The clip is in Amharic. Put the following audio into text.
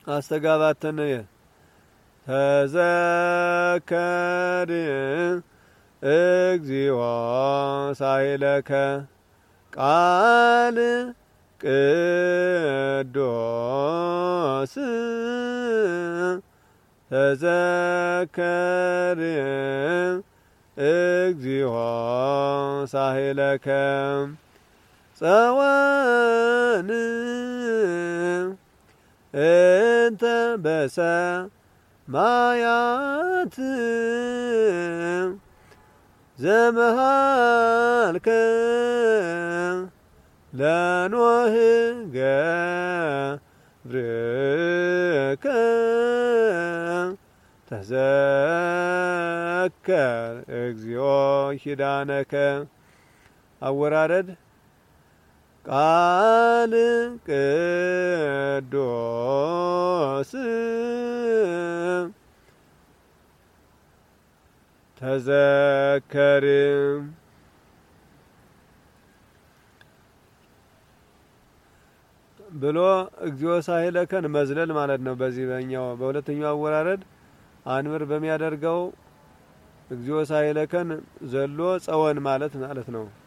አስተጋባተነ ተዘከር እግዚኦ ሳይለከ ቃል ቅዱስ ተዘከር እግዚኦ ሳይለከ ጸወን እንተ በሰማያት ዘመሃልከ ለኖህ ገብርከ ተዘከር እግዚኦ ኪዳነከ አወራረድ ቃል ቅዱስ ተዘከር ብሎ እግዚኦ ሳይለከን መዝለል ማለት ነው። በዚህ በኛው በሁለተኛው አወራረድ አንብር በሚያደርገው እግዚኦ ሳይለከን ዘሎ ጸወን ማለት ማለት ነው።